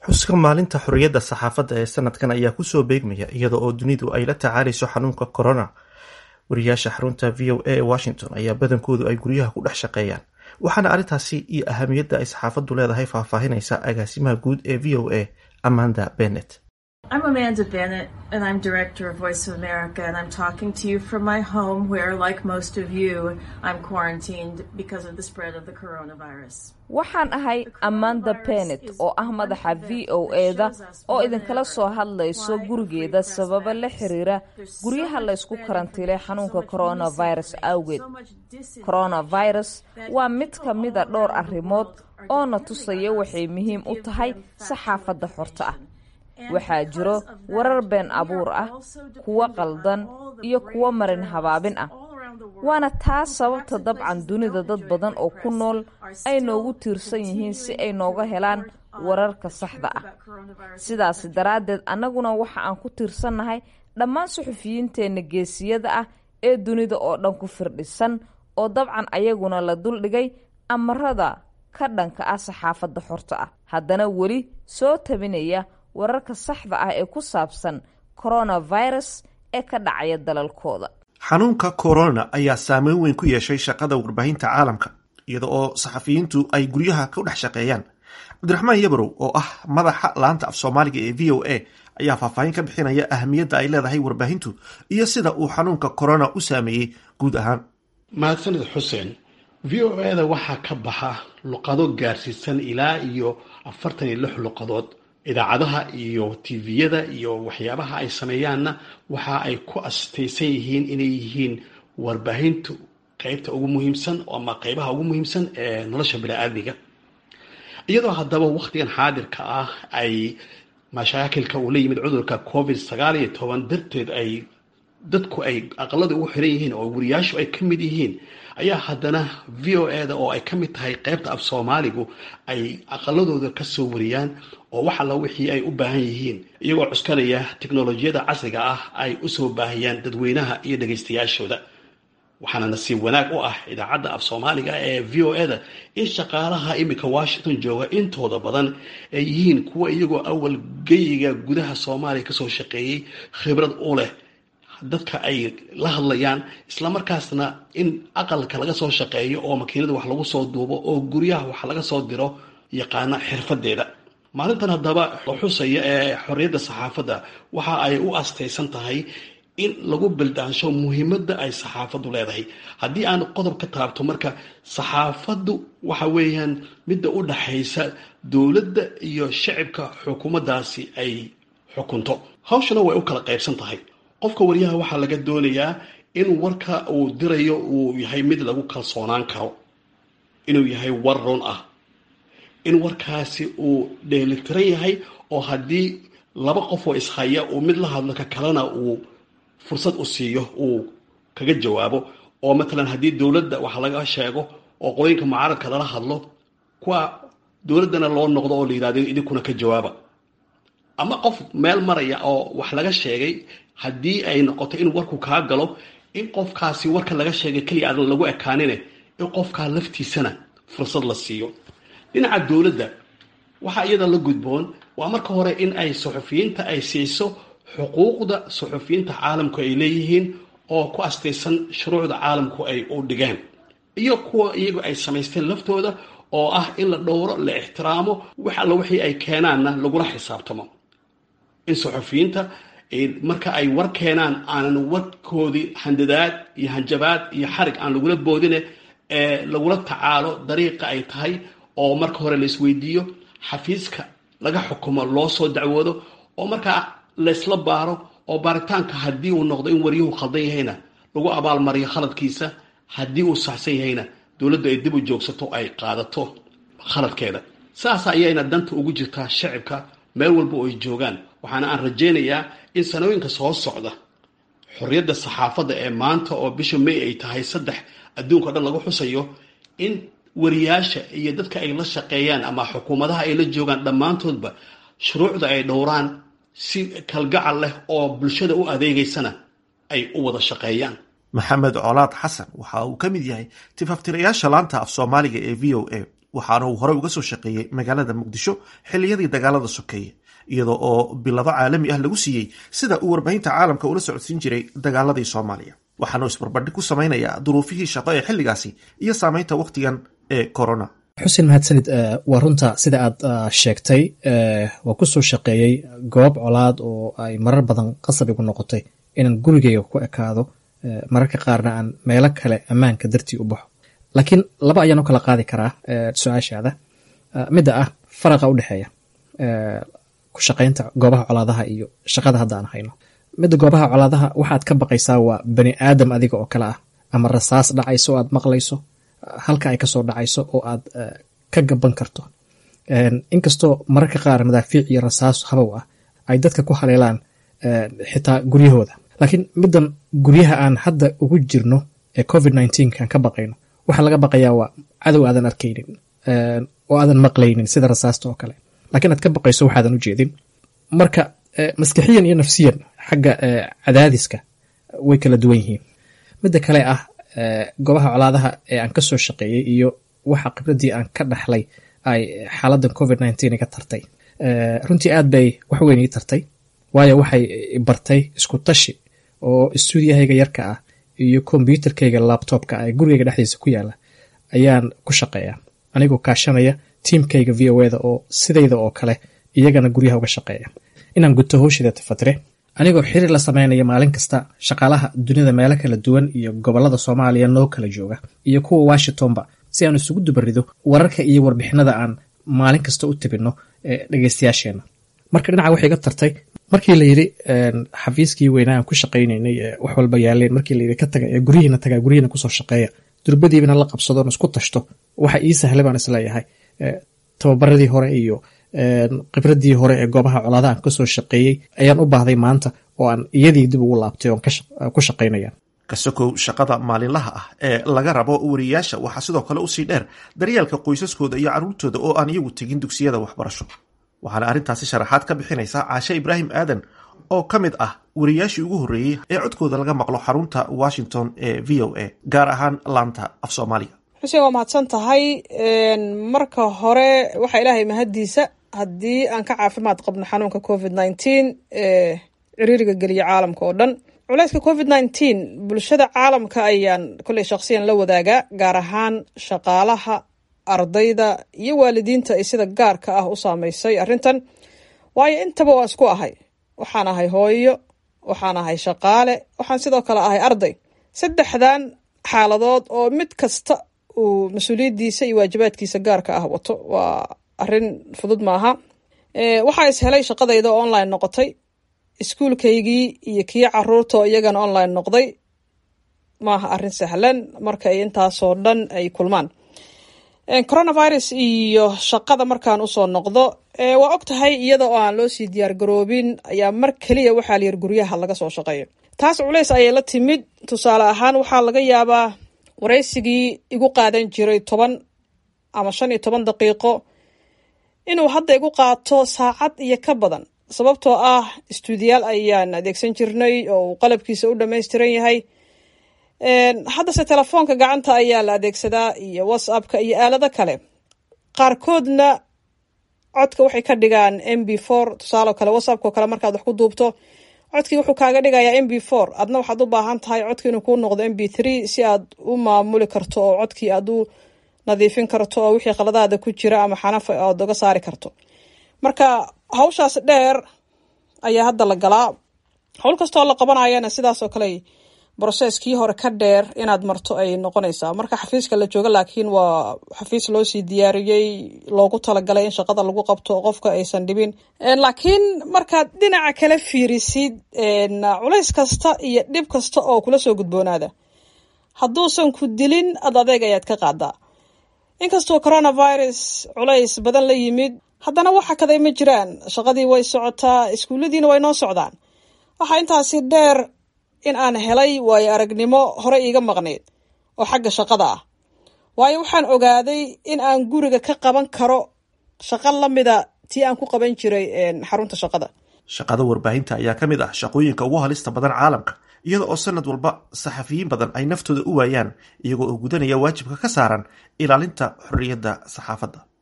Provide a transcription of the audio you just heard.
xuska maalinta xorriyadda saxaafadda ee sanadkan ayaa kusoo beegmaya iyada oo dunidu ay la tacaalayso xanuunka corona wariyaasha xarunta v o a ee washington ayaa badankoodu ay guryaha ku dhex shaqeeyaan waxaana arrintaasi iyo ahamiyadda ay saxaafaddu leedahay faahfaahinaysa agaasimaha guud ee v o a amanda bennett I'm Amanda Bennett, and I'm director of Voice of America, and I'm talking to you from my home where, like most of you, I'm quarantined because of the spread of the coronavirus. waxaan ahay amanda benet oo ah madaxa v o eda oo idinkala soo hadlayso gurigeeda sababo la xiriira guryaha laysku karantiilay xanuunka coronavirus awgeed coronavirus waa mid ka mida dhowr arrimood oo na tusaya waxay muhiim u tahay saxaafadda xorta ah waxaa jiro warar been abuur ah kuwo qaldan iyo kuwo marin habaabin ah waana taa sababta dabcan dunida dad badan oo ku nool ay noogu tiirsan yihiin si ay nooga helaan wararka saxda ah sidaasi daraaddeed annaguna waxa aan ku tiirsannahay dhammaan suxufiyiinteenna geesiyada ah ee dunida oo dhan ku firdhisan oo dabcan ayaguna la duldhigay amarada ka dhanka ah saxaafadda xorta ah haddana weli soo tabinaya wararka saxda ah ee ku saabsan coronavirus ee ka dhacaya dalalkooda xanuunka corona ayaa saameyn weyn ku yeeshay shaqada warbaahinta caalamka iyada oo saxafiyiintu ay guryaha ku dhex shaqeeyaan cabdiraxmaan yabarow oo ah madaxa laanta af soomaaliga ee v o a ayaa faahfaahin ka bixinaya ahamiyadda ay leedahay warbaahintu iyo sida uu xanuunka corona u saameeyey guud ahaan mahadsanid xuseen v o eda waxaa ka baxa luqado gaarsiisan ilaa iyo afartan iyo lix luqadood idaacadaha iyo tviyada iyo waxyaabaha ay sameeyaanna waxa ay ku astaysan yihiin inay yihiin warbaahintu qeybta ugu muhiimsan ama qeybaha ugu muhiimsan ee nolosha bini-aadmiga iyadoo haddaba wakhtigan xaadirka ah ay mashaakilka uu la yimid cudurka covid sagaal iyo toban darteed ay dadku ay aqalada ugu xiran yihiin oo wariyaashu ay ka mid yihiin ayaa haddana v o eda oo ay ka mid tahay qeybta af soomaaligu ay aqaladooda ka soo wariyaan oo wax alla wixii ay u baahan yihiin iyagoo cuskanaya tiknolojiyada casriga ah ay usoo baahiyaan dadweynaha iyo dhagaystayaashooda waxaana nasiib wanaag u ah idaacadda af soomaaliga ee v o eda in shaqaalaha iminka washington jooga intooda badan ay yihiin kuwa iyagoo awal geyiga gudaha soomaaliya kasoo shaqeeyey khibrad u leh dadka ay la hadlayaan islamarkaasna in aqalka laga soo shaqeeyo oo makiinada wax lagu soo duubo oo guryaha wax laga soo diro yaqaana xirfadeeda maalintan haddaba la xusaya ee xorriyadda saxaafadda waxa ay u astaysan tahay in lagu bildaansho muhiimadda ay saxaafaddu leedahay haddii aan qodob ka taabto marka saxaafaddu waxa weeyaan midda u dhaxaysa dowladda iyo shacibka xukuumaddaasi ay xukunto hawshana way u kala qaybsan tahay qofka waryaha waxaa laga doonayaa in warka uu dirayo uu yahay mid lagu kalsoonaan karo inuu yahay war run ah in warkaasi uu dheelitiran yahay oo haddii laba qof oo ishaya uu mid la hadlo ka kalena uu fursad u siiyo uu kaga jawaabo oo matalan haddii dowladda wax laga sheego oo qolooyinka mucaaradka lala hadlo kuwa dowladdana loo noqdo oo la yidhahdo idinkuna ka jawaaba ama qof meel maraya oo wax laga sheegay haddii ay noqoto in warku kaa galo in qofkaasi warka laga sheegay keliya aadan lagu ekaanine in qofkaa laftiisana fursad la siiyo dhinaca dowladda waxaa iyada la gudboon waa marka hore in ay suxufiyiinta ay siiso xuquuqda suxufiyiinta caalamku ay leeyihiin oo ku astaysan shuruucda caalamku ay u dhigeen iyo kuwa iyagu ay samaysteen laftooda oo ah in la dhowro la ixtiraamo wax alla wixii ay keenaanna lagula xisaabtamo in suxufiyiinta marka ay war keenaan aanan warkoodii handadaad iyo hanjabaad iyo xarig aan lagula boodine ee lagula tacaalo dariiqa ay tahay oo marka hore la isweydiiyo xafiiska laga xukumo loo soo dacwoodo oo markaa laysla baaro oo baaritaanka haddii uu noqdo in waryuhu khaldan yahayna lagu abaalmariyo khaladkiisa haddii uu saxsan yahayna dowladdu ay dib u joogsato ay qaadato khaladkeeda saas ayayna danta ugu jirtaa shacibka meel walba oo ay joogaan waxaana aan rajaynayaa in sanooyinka soo socda xorriyadda saxaafadda ee maanta oo bisha may ay tahay saddex adduunka o dhan lagu xusayo in wariyaasha iyo dadka ay la shaqeeyaan ama xukuumadaha ay la joogaan dhammaantoodba shuruucda ay dhowraan si kalgacal leh oo bulshada u adeegaysana ay u wada shaqeeyaan maxamed colaad xasan waxa uu ka mid yahay tifaftirayaasha laanta af soomaaliga ee v o a waxaana uu horey uga soo shaqeeyey magaalada muqdisho xilliyadii dagaalada sokeeye iyadoo oo bilado caalami ah lagu siiyey sida uu warbaahinta caalamka ula socodsiin jiray dagaaladii soomaaliya waxaana uu isbarbardhig ku samaynayaa duruufihii shaqo ee xilligaasi iyo saameynta wakhtigan ee corona xuseen mahadsanid waa runta sida aad sheegtay waa ku soo shaqeeyey goob colaad oo ay marar badan qasab igu noqotay inaan gurigeyga ku ekaado mararka qaarna aan meelo kale ammaanka dartii u baxo laakiin laba ayaan u kala qaadi karaa su-aashaada midda ah faraqa u dhexeeya ku shaqaynta goobaha colaadaha iyo shaqada hadda aan hayno midda goobaha colaadaha waxaad ka baqaysaa waa bani aadam adiga oo kale ah ama rasaas dhacayso oo aad maqlayso halka ay kasoo dhacayso oo aad ka gaban karto inkastoo mararka qaar madaafiic iyo rasaas habow ah ay dadka ku haleelaan xitaa guryahooda laakiin middan guryaha aan hadda ugu jirno ee covid aan ka baqayno waxaa laga baqayaa waa cadow aadan arkaynin oo aadan maqlaynin sida rasaasta oo kale lakiin aad ka baqayso waxaadan u jeedin marka maskixiyan iyo nafsiyan xagga cadaadiska way kala duwan yihiin midda kale ah goobaha colaadaha ee aan kasoo shaqeeyey iyo waxa khibradii aan ka dhaxlay ay xaaladan covid iga tartay runtii aad bay wax weyn ii tartay waayo waxay bartay isku tashi oo stuudiyahayga yarka ah iyo kombyuutarkayga labtobka ee gurigayga dhexdiisa ku yaala ayaan ku shaqeeya anigoo kaashanaya tiimkayga v o eda oo sidayda oo kale iyagana guryaha uga shaqeeya inaan guto howshida tafatire anigoo xiriir la sameynaya maalin kasta shaqaalaha dunida meelo kala duwan iyo gobolada soomaaliya noo kala jooga iyo kuwa washingtonba si aan isugu dubarido wararka iyo warbixinada aan maalin kasta u tabinno dhegeystayaasheena marka dhinaca waxay ga tartay markii la yidhi xafiiskii weynaa aan ku shaqaynaynay wax walba yaaleen markii layidhi ka taga ee guryihiina tagaa guryihiina kusoo shaqeeya durbadiibana la qabsadoon isku tashto waxa ii sahlay baan isleeyahay tababaradii hore iyo khibradii hore ee goobaha colaadaha aan kasoo shaqeeyey ayaan u baahday maanta oo aan iyadii dib ugu laabtay oon ku shaqaynaya kasakow shaqada maalinlaha ah ee laga rabo wariyayaasha waxaa sidoo kale usii dheer daryeelka qoysaskooda iyo carruurtooda oo aan iyagu tegin dugsiyada waxbarasho waxaana arrintaasi sharaxaad ka bixinaysaa caashe ibraahim aadan oo ka mid ah wariyayaashii ugu horreeyey ee codkooda laga maqlo xarunta washington ee v o a gaar ahaan laanta af soomaaliga xuseen waa mahadsan tahay marka hore waxaa ilaahay mahaddiisa haddii aan ka caafimaad qabno xanuunka covid nneteen ee ciriiriga geliya caalamka oo dhan culayska covid nneteen bulshada caalamka ayaan kolley shakhsiyan la wadaagaa gaar ahaan shaqaalaha ardayda iyo waalidiinta ay sida gaarka ah u saameysay arrintan waayo intaba waan isku ahay waxaan ahay hooyo waxaan ahay shaqaale waxaan sidoo kale ahay arday saddexdan xaaladood oo mid kasta uu mas-uuliyaddiisa iyo waajibaadkiisa gaarka ah wato waa arrin fudud maaha waxaa is helay shaqadayda oo online noqotay iskuulkaygii iyo kii caruurta oo iyagana online noqday maaha arrin sahlan marka ay intaasoo dhan ay kulmaan coronavirus iyo shaqada markaan usoo noqdo waa og tahay iyada oo aan loo sii diyaar garoobin ayaa mar keliya waxaa layiri guryaha laga soo shaqeeyo taas culays ayay la timid tusaale ahaan waxaa laga yaabaa waraysigii igu qaadan jiray toban ama shan iyo toban daqiiqo inuu hadda igu qaato saacad iyo ka badan sababtoo ah istuudiyaal ayaan adeegsan jirnay oo uu qalabkiisa u dhammaystiran yahay haddase telefoonka gacanta ayaa la adeegsadaa iyo whatsappka iyo aalado kale qaarkoodna codka waxay ka dhigaan m b four tusaaleo kale whatsappko kale markaad wax ku duubto codkii wuxuu kaaga dhigayaa m b four adna waxaad u baahan tahay codki inuu kuu noqdo m b three si aad u maamuli karto oo codkii aad u nadiifin karto oo wixii qaladaada ku jira ama xanafa aad uga saari karto marka hawshaas dheer ayaa hadda la galaa howl kastoo la qabanayana sidaasoo kale broseskii hore ka dheer inaad marto ay noqonaysaa marka xafiiska la jooga laakiin waa xafiis loo sii diyaariyey loogu talagalay in shaqada lagu qabto qofka aysan dhibin laakiin markaad dhinaca kala fiirisid culays kasta iyo dhib kasta oo kula soo gudboonaada hadduusan ku dilin ad adeeg ayaad ka qaadaa inkastoo coronavirus culays badan la yimid haddana waxa kaday ma jiraan shaqadii way socotaa iskuulladiina way noo socdaan waxaa intaasi dheer in aan helay waayo aragnimo hore iiga maqnayd oo xagga shaqada ah waayo waxaan ogaaday in aan guriga ka qaban karo shaqo lamida tii aan ku qaban jiray xarunta shaqada shaqada warbaahinta ayaa ka mid ah shaqooyinka ugu halista badan caalamka iyada oo sanad walba saxafiyiin badan ay naftooda u waayaan iyagoo oo gudanaya waajibka ka saaran ilaalinta xorriyadda saxaafadda